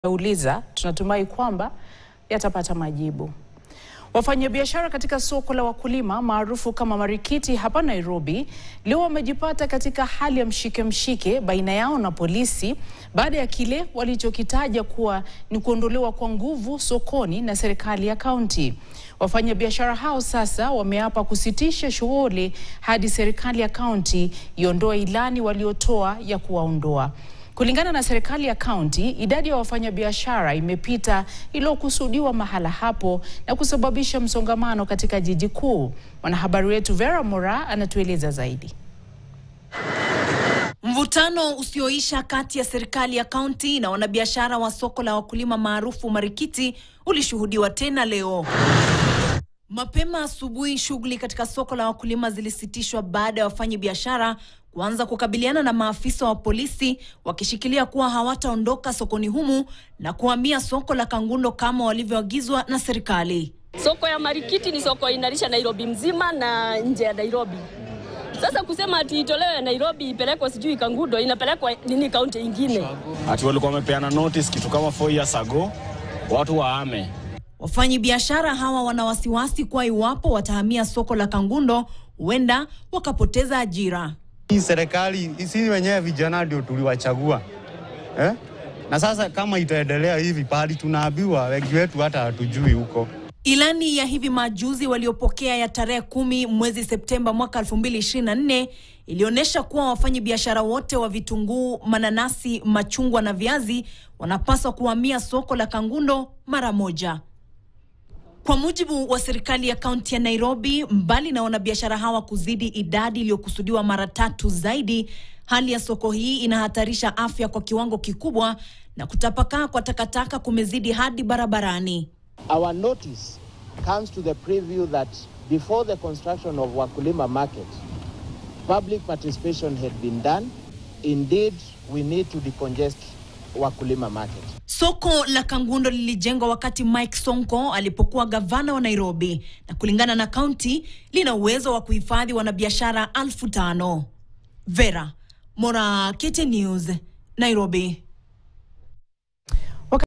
uliza tunatumai kwamba yatapata majibu. Wafanyabiashara katika soko la wakulima maarufu kama Marikiti hapa Nairobi leo wamejipata katika hali ya mshike mshike baina yao na polisi baada ya kile walichokitaja kuwa ni kuondolewa kwa nguvu sokoni na serikali ya kaunti. Wafanyabiashara hao sasa wameapa kusitisha shughuli hadi serikali ya kaunti iondoe ilani waliotoa ya kuwaondoa. Kulingana na serikali ya kaunti, idadi ya wafanyabiashara imepita iliyokusudiwa mahala hapo na kusababisha msongamano katika jiji kuu. Mwanahabari wetu Vera Mora anatueleza zaidi. Mvutano usioisha kati ya serikali ya kaunti na wanabiashara wa soko la wakulima maarufu Marikiti ulishuhudiwa tena leo. Mapema asubuhi, shughuli katika soko la wakulima zilisitishwa baada ya wafanyabiashara kuanza kukabiliana na maafisa wa polisi wakishikilia kuwa hawataondoka sokoni humu na kuhamia soko la Kangundo kama walivyoagizwa na serikali. Soko ya Marikiti ni soko inalisha Nairobi mzima na nje ya Nairobi. Sasa kusema ati itolewe Nairobi ipelekwe sijui Kangundo, inapelekwa nini kaunti ingine? Ati walikuwa wamepeana notice kitu kama 4 years ago, watu waame. Wafanyi biashara hawa wana wasiwasi kuwa iwapo watahamia soko la Kangundo huenda wakapoteza ajira. Hii serikali sisi wenyewe vijana ndio tuliwachagua eh? Na sasa kama itaendelea hivi, pahali tunaambiwa wengi wetu hata hatujui huko. Ilani ya hivi majuzi waliopokea ya tarehe kumi mwezi Septemba mwaka 2024 ilionyesha kuwa wafanyi biashara wote wa vitunguu, mananasi, machungwa na viazi wanapaswa kuhamia soko la Kangundo mara moja. Kwa mujibu wa serikali ya kaunti ya Nairobi, mbali na wanabiashara hawa kuzidi idadi iliyokusudiwa mara tatu zaidi, hali ya soko hii inahatarisha afya kwa kiwango kikubwa na kutapakaa kwa takataka kumezidi hadi barabarani. Our notice comes to the preview that before the construction of Wakulima Market, public participation had been done. Indeed, we need to decongest Wakulima Market. Soko la Kangundo lilijengwa wakati Mike Sonko alipokuwa gavana wa Nairobi na kulingana na kaunti lina uwezo wa kuhifadhi wanabiashara elfu tano. Vera Mora, KTN News, Nairobi.